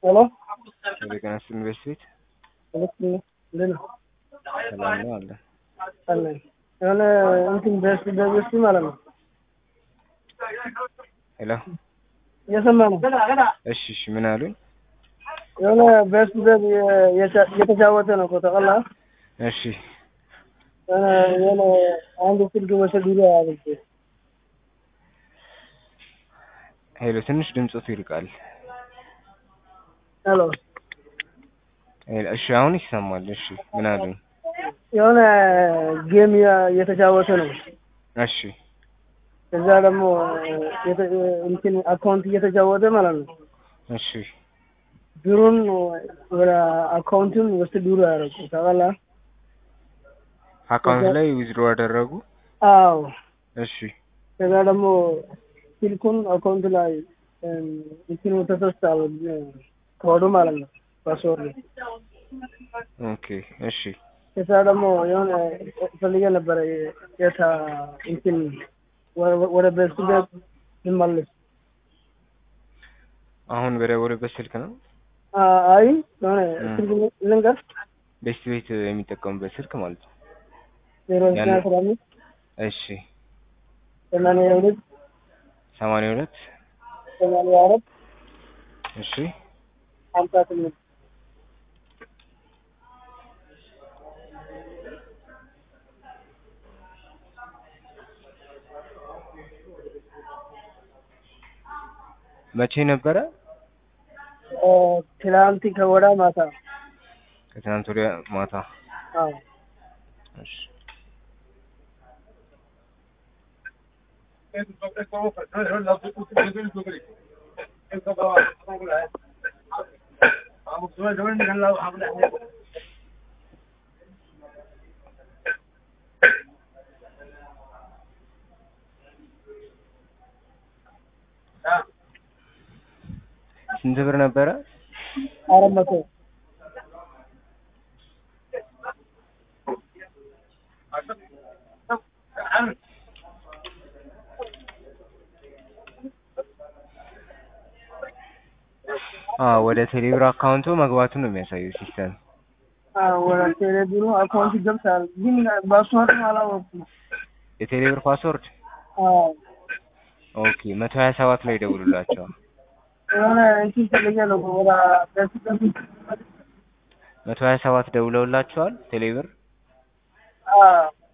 ሄሎ የጤና ዩኒቨርሲቲ ቤት ሁለት እንዴት ነው? ሰላም ነው አለ። አለን የሆነ እንትን በስ በስ ማለት ነው ሄሎ እየሰማ ነው። እሺ እሺ ምን አሉኝ? የሆነ በስ በስ እየተጫወተ ነው እኮ ተቀላ እሺ የሆነ የሆነ አንድ ስልክ ወሰድ ይለ ያለች ሄሎ ትንሽ ድምፆት ይርቃል። ሄሎ ሄሎ፣ እሺ አሁን ይሰማል። እሺ ምን አሉኝ? የሆነ ጌም እየተጫወተ ነው። እሺ እዛ ደግሞ የተ- እንትን አካውንት እየተጫወተ ማለት ነው። እሺ ብሩን ወደ አካውንቱን ውስጥ ዱሮ ያደረጉ ታውቃለህ? አካውንት ላይ ዊዝድሮ አደረጉ። አዎ እሺ ከዛ ደግሞ ስልኩን አካውንት ላይ እም፣ እንትኑ ተሰስታል ኮዱ ማለት ነው ፓስወርድ። ኦኬ እሺ ከዛ ደግሞ የሆነ ፈልጌ ነበረ የታ እንትን ወ- ወደ በሱ ቤት ልመልስ። አሁን በደወሉበት ስልክ ነው አ- አይ የሆነ እም። ስልክ ልንገር ቤስት ቤት የሚጠቀሙበት ስልክ ማለት ነው። ዜሮ ዘጠኝ ያን- አስራ አምስት እሺ ሰማንያ ሁለት ሰማንያ ሁለት ሰማንያ አራት እሺ ሀምሳ ስምንት መቼ ነበረ? እ፣ ትላንት ከወዳ ማታ ከትናንት ወዲያ ማታ። አዎ እሺ ስንት ብር ነበረ? አራት መቶ አዎ ወደ ቴሌብር አካውንቱ መግባቱን ነው የሚያሳየው ሲስተም። አዎ ወደ ቴሌብሩ አካውንት ይገብታል፣ ግን ፓስወርድ አላወኩም። የቴሌብር ፓስወርድ አዎ ኦኬ መቶ ሀያ ሰባት ላይ ደውሉላቸው። የሆነ እንትን ፈልጌ ነው ወደ በሱ ቤት መቶ ሀያ ሰባት ደውለውላቸዋል ቴሌብር አዎ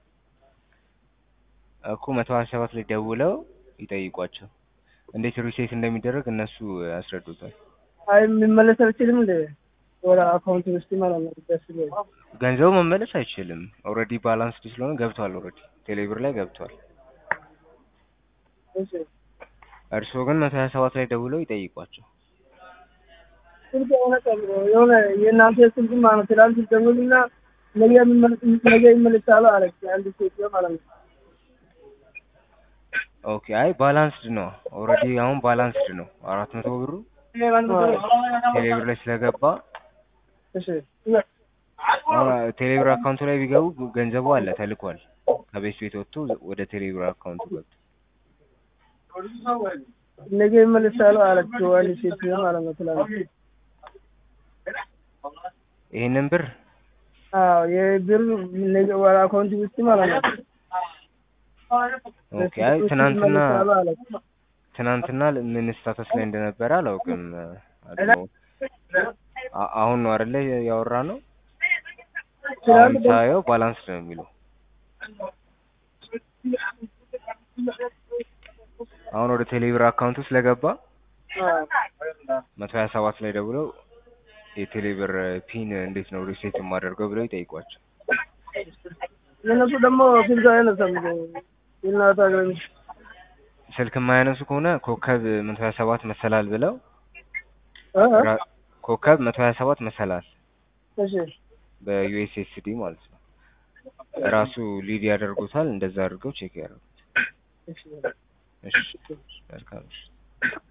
እኮ መቶ ሀያ ሰባት ላይ ደውለው ይጠይቋቸው እንዴት ሪሴት እንደሚደረግ እነሱ ያስረዱታል። አይ የሚመለስ አልችልም እንደ ወደ አካውንት ውስጥ ማለት ነው። ደስ ይላል። ገንዘቡ መመለስ አይችልም። ኦልሬዲ ባላንስድ ስለሆነ ገብቷል። ኦልሬዲ ቴሌብር ላይ ገብቷል። እሺ እርስዎ ግን መቶ ሀያ ሰባት ላይ ደውለው ይጠይቋቸው። ስልክ የሆነ ቀን የሆነ የእናንተ ስልክ ማለት ነው። ትላንት ደውልና ነገ የሚመለስ ነገ ይመለሳሉ አለች አንድ ሴት ማለት ነው። ኦኬ አይ ባላንስድ ነው። ኦልሬዲ አሁን ባላንስድ ነው። አራት መቶ ብሩ ቴሌብር ላይ ስለገባ እሺ አሁን ቴሌብር አካውንቱ ላይ ቢገቡ ገንዘቡ አለ ተልኳል። ከቤት ቤት ወጥቶ ወደ ቴሌብር አካውንቱ ገብቶ ነገ ይመለሳሉ አለች አንድ ሴት ማለት ነው። ትላንት ይሄንን ብር አዎ የብር ነገ ወደ አካውንት ውስጥ ማለት ነው። ኦኬ አይ ትናንትና ይመለሳሉ አለች። ትናንትና ምን ስታተስ ላይ እንደነበረ አላውቅም። አድሮ አ- አሁን ነው አይደለ ያወራ ነው። አሁን ትናንት ሳየው ባላንስ ነው የሚለው። አሁን ወደ ቴሌብር አካውንቱ ስለገባ አዎ መቶ ሀያ ሰባት ላይ ደውለው የቴሌብር ፒን እንዴት ነው ሪሴት የማደርገው ብለው ይጠይቋቸው። የእነሱ ደግሞ ስልክ አይነሳም የእናት ሀገር ስልክ የማያነሱ ከሆነ ኮከብ መቶ ሀያ ሰባት መሰላል ብለው እ እ ራ- ኮከብ መቶ ሀያ ሰባት መሰላል እሺ በዩኤስኤስዲ ማለት ነው። ራሱ ሊድ ያደርጉታል። እንደዛ አድርገው ቼክ ያደርጉት። እሺ እሺ መልካም እሺ።